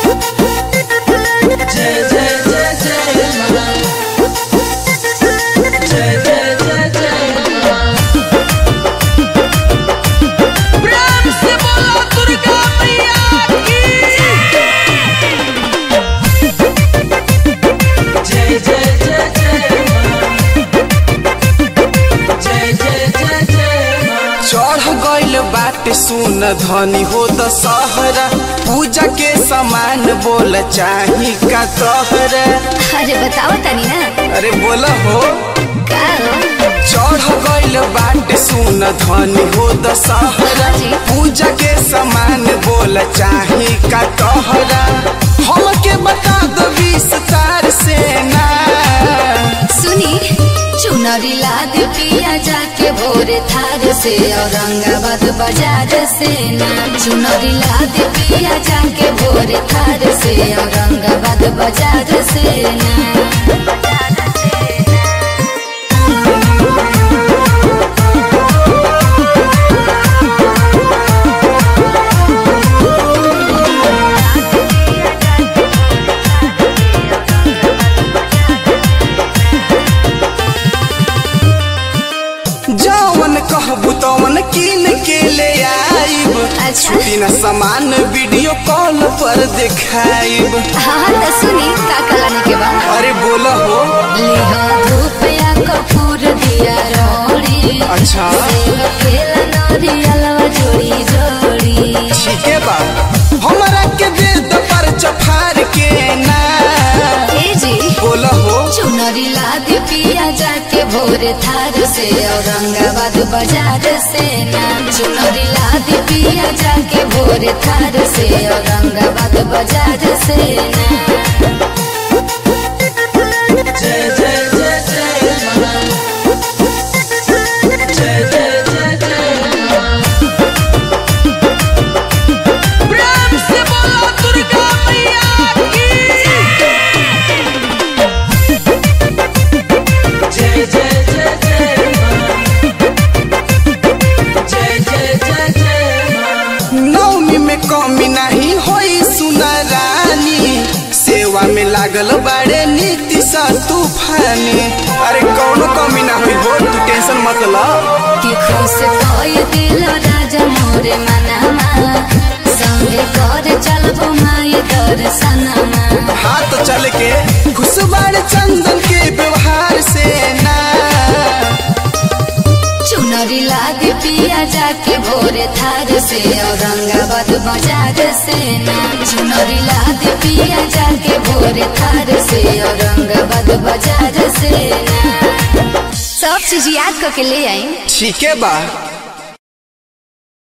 जय जय जय जय मां जय जय जय जय मां प्रेम से बोलो दुर्गा मैया की जय जय जय जय मां जय जय जय जय मां चढ़ गइल बाटे सुन धनी हो दशहरा पूजा के सामान बोल चाही का तोहरा अरे बताओ तनी ना अरे बोल हो का हो? चढ़ गइल बाटे सुन धनी हो दशहरा जी। पूजा के सामान बोल चाही का तोहरा हमके बता दो विस्तार से ना सुनी चुनरी लाद पिया जाके भोरे थार से औरंगाबाद बाजार से ना चुनरी लाद पिया जाके भोरे थार से औरंगाबाद बाजार से ना जवन कहबू तवन किन के ले आइब अच्छा। छुट्टी न सामान वीडियो कॉल पर दिखाइब हाँ तो सुनी का कलाने के बाद अरे बोला हो लिहा धूप या कपूर दिया रोड़ी अच्छा। सेव केला नारियलवा जोड़ी जोड़ी ठीक है बा हमरा के दे द पर चफार के ना ए जी बोला हो चुनरी लाद पिया जाके भोर थार से औरंगाबाद बाजार से ना चुनरी लाद पिया जाके भोर थार से औरंगाबाद बाजार से ना जय जय जय जय मां जय जय जय जय मां प्रेम से बोलो दुर्गा मैया की जय जय जय जय मां जय जय जय जय मां नौमी में कमी नहीं होई सुना रानी सेवा में लागल बड़े नीति सा तूफानी अरे कौनो कमी ना हुई हो तू टेंशन मत ला कि खुश कोई दिल राजा मोरे मनमा संगे कर चलबो माई दर्शनमा हाथ चल के खुशबार चंदन के व्यवहार से ना चुनरी लाद पिया जाके भोरे थार से औरंगाबाद बाजार से ना चुनरी लाद पिया जाके भोरे थार से औरंगाबाद बाजार से ना सब चीज याद करके ले आई ठीक है बा